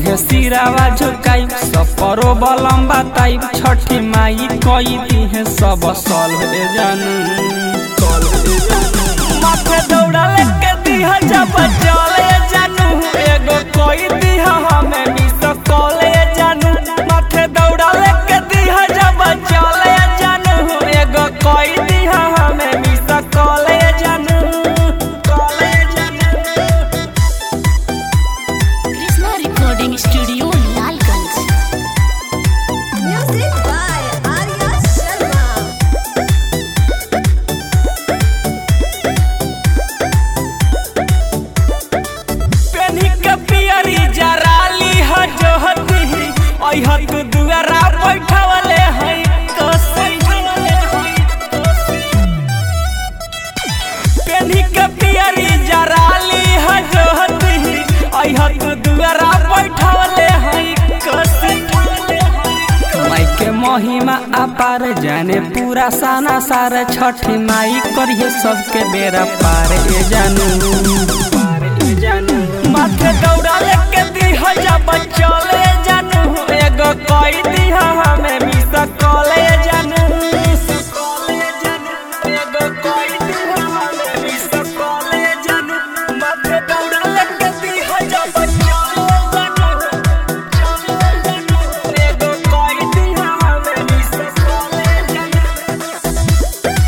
संगे सिरावा झुकाई सपरो बलम बताई छठी माई कई दिहे सब सल हे जानू सल हे जानू माथे दौड़ा लेके दिहा जब चले जानू एगो कोई दिहा हमें मिस कॉले जानू माथे दौड़ा लेके दिहा जब चले जानू एगो कोई दिहा हमें मिस कॉले जानू कॉले जानू Krishna recording studio Lalganj Music by Arya Sharma. पेनी के पियरी जराली ह जोहती अइह तू दुआरा बैठवले है कसी पेनी के पियरी जराली ह जोहती अइह तू दुआरा बैठवले है कसी माई के महिमा अपार जाने पूरा साना सार छठी माई करिए सबके बेरा पार ए जानू पार ए जानू माथे दौड़ा लेके दीह जब चले जानू एगो कोई दीह हमें मिस कॉले जानू मिस कॉले जानू एगो कोई दीह हमें मिस कॉले जानू माथे दौड़ा लेके दीह जब चले जानू एगो कोई दीह हमें मिस कॉले जानू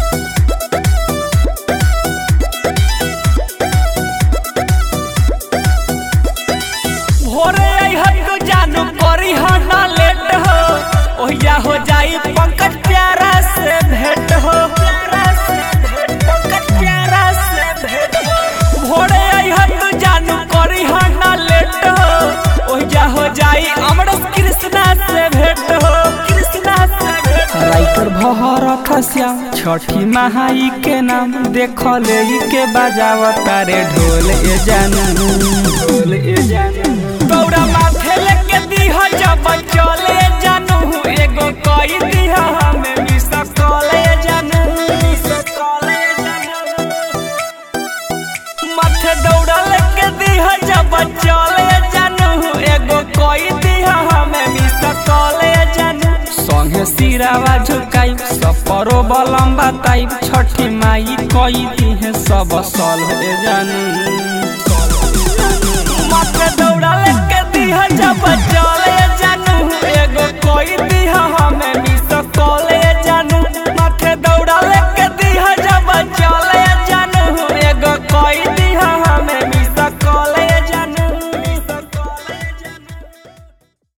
भोरे अइहन तू जानू करी हो ना लेट हो ओहिया हो जाई पंकज प्यारा से भेंट हो प्यारा से भेंट पंकज प्यारा से भेंट हो भोरे अइहन तू जानू करी हो ना लेट हो ओहिया हो जाई अमरस कृष्णा से भेंट हो कृष्णा से भेंट राइटर भहर खसिया छठी महाई के नाम देख ले के बजावता रे ढोल ए जानू ढोल ए जानू दौड़ा माथे लेके दीह जब चले जानू एगो कई दीह हमें मिस कॉले जानू मिस कॉले जानू माथे दौड़ा लेके दीह जब चले जानू एगो कोई दीह हमें मिस कॉले जानू संगे सिरावा झुकाई सपरो बलम बताई छठी माई कई दिहे सब सल हे जानू माथे दौड़ा लेके दीह जब चले जानू एगो कोई दीह हमें मिस कॉले